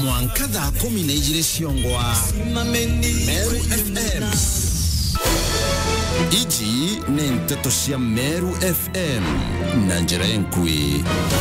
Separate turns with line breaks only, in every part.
mwanka thaa kumi na igĩrĩ ciongwa meru fm iji nĩ nteto cia meru fm na njĩra enkui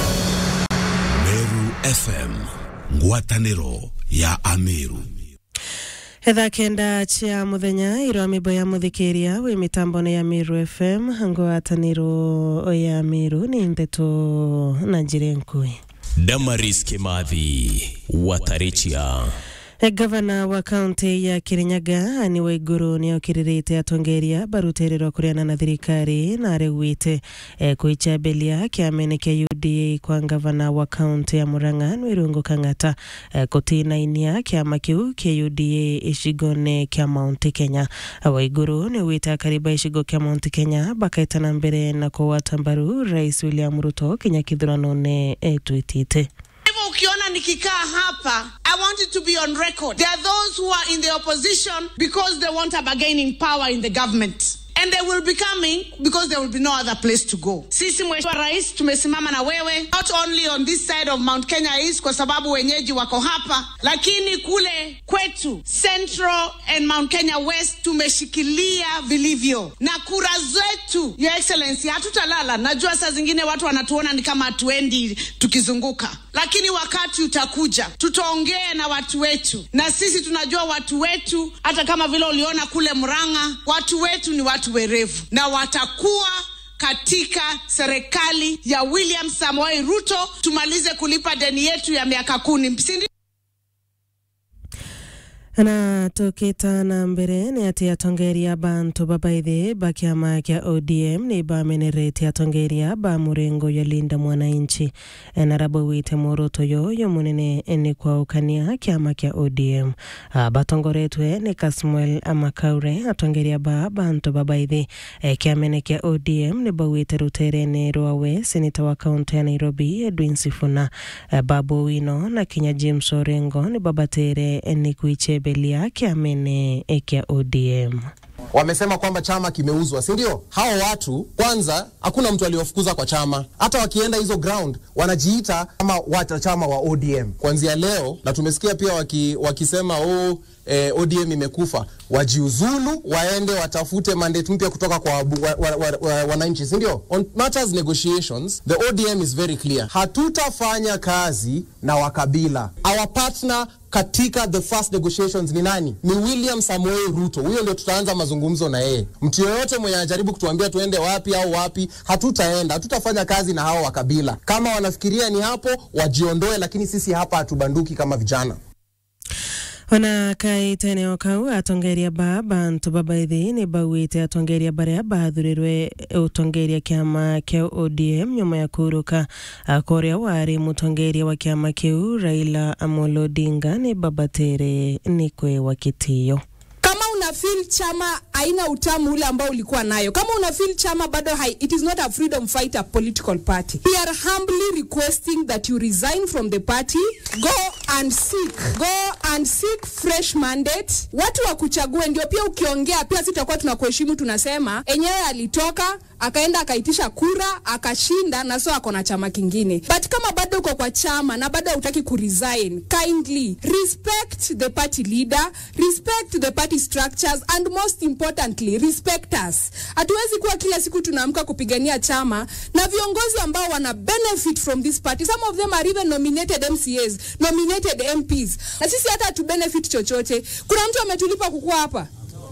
meru fm ngwatanĩro ya ameru
thaa kenda cia muthenya irwa mimbo ya muthikiria wi mitambo ya miru fm ngwataniro ya miru ni ndeto na njira nkui
Damaris Kimathi Watarichia
gavana wa kaunti ya kirinyaga ani waiguru ni okiririte atongeria barutiriro kuriana na thirikari na aregwite e, kuichambelia kiamene kia UDA kwa gavana wa kaunti ya Murang'a Nwirungu Kang'ata e, kutinainia kiama kiu kia UDA icigone kia Mount Kenya waiguru ni wita kariba icigo kia Mount Kenya bakaitana mbere na kuwata mbaru Rais William Ruto kinya kithurano-ne etwitite
hivyo ukiona nikikaa hapa i want it to be on record there are those who are in the opposition because they want a bargaining power in the government and they will be coming because there will be no other place to go sisi mheshimiwa rais tumesimama na wewe not only on this side of mount kenya east kwa sababu wenyeji wako hapa lakini kule kwetu central and mount kenya west tumeshikilia vilivyo na kura zetu your excellency hatutalala najua saa zingine watu wanatuona ni kama hatuendi tukizunguka lakini wakati utakuja tutaongea na watu wetu na sisi tunajua watu wetu hata kama vile uliona kule mranga watu wetu ni watu werevu na watakuwa katika serikali ya william samoei ruto tumalize kulipa deni yetu ya miaka kumi Sindi?
na tukita na mbere ni ati atongeria bantu babaithi ba kiama kia ODM ni bamenerete atongeria ba murengo ya linda mwananchi na rabo wite muruto yoyo munene ni kwaukania kiama kia ODM batongoretwe ni Kasmuel Amakaure atongeria ba bantu babaithi e, kiamene kia ODM ni bawite ruterene rwawe seneta wa kaunti ya Nairobi Edwin Sifuna e, babu wino na kinya James Orengo ni babatere ni kuiche belia kiamene kia ODM.
Wamesema kwamba chama kimeuzwa, si ndio? Hao watu kwanza, hakuna mtu aliyofukuza kwa chama. Hata wakienda hizo ground wanajiita kama wanachama wa ODM kuanzia leo, na tumesikia pia waki, wakisema oh, eh, ODM imekufa. Wajiuzulu, waende watafute mandate mpya kutoka kwa wananchi wa, wa, wa, wa, wananchi, si ndio? On matters negotiations, the ODM is very clear. Hatutafanya kazi na wakabila. Our partner katika the first negotiations ni nani? Ni William Samoei Ruto. Huyo ndio tutaanza mazungumzo na yeye. Mtu yoyote mwenye anajaribu kutuambia tuende wapi au wapi, hatutaenda, hatutafanya kazi na hao wa kabila. Kama wanafikiria ni hapo, wajiondoe, lakini sisi hapa hatubanduki kama vijana
ona kaiteneo kau atongeria ba bantu babaithi ni bauite atongeria baria bathurirwe utongeria kiama kia ODM nyuma ya kuruka koria wari mutongeria wa kiama kiu Raila Amolo Odinga ni babatere ni kwe wa kitio
kama una feel chama haina utamu ule ambao ulikuwa nayo kama una feel chama bado hai, it is not a freedom fighter political party we are humbly requesting that you resign from the party go and seek go and seek fresh mandate watu wakuchague ndio pia ukiongea pia sitakuwa tunakuheshimu tunasema enyewe alitoka akaenda akaitisha kura akashinda na so ako na chama kingine but kama bado uko kwa chama na bado hautaki kuresign kindly respect the party leader respect the party structures and most importantly respect us hatuwezi kuwa kila siku tunaamka kupigania chama na viongozi ambao wana benefit from this party some of them are even nominated mcas nominated mps na sisi hata hatu benefit chochote kuna mtu ametulipa kukuwa hapa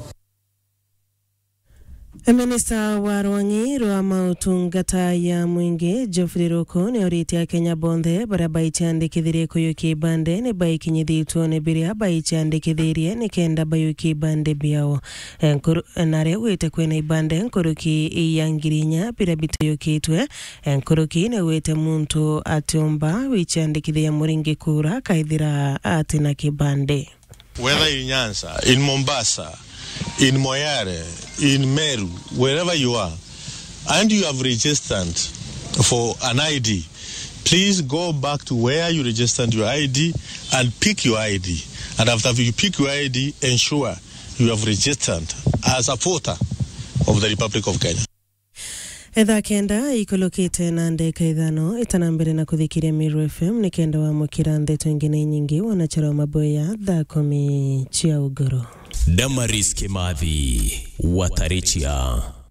Minista wa Rwangi rwa mautungata ya mwingi Geoffrey Ruku ni oritie Kenya bonthe baria baichandikithirie kuyukia ibande ni baikinyithitwo ni biria baichandikithirie ni kenda bayukia ibande biao naria wite kwina ibande nkuruki ya ngiri inya biria bitayukitwe nkuruki ni wite muntu atiumba wichandikithia muringi kura kaithira atina kibande
whether in Nyanza, in Mombasa, in Moyare, in Meru, wherever you are, and you have registered for an ID, please go back to where you registered your ID and pick your ID. And after you pick your ID, ensure you have registered as a voter of the Republic of Kenya.
ethaa kenda ikulukite na ndeka ithano itana mbere na kuthikiria Miru FM ni kenda wa mukira ndeto ingine nyingi wanachara maboya thaa kumi cia ugoro
Damaris Kimathi Watarechia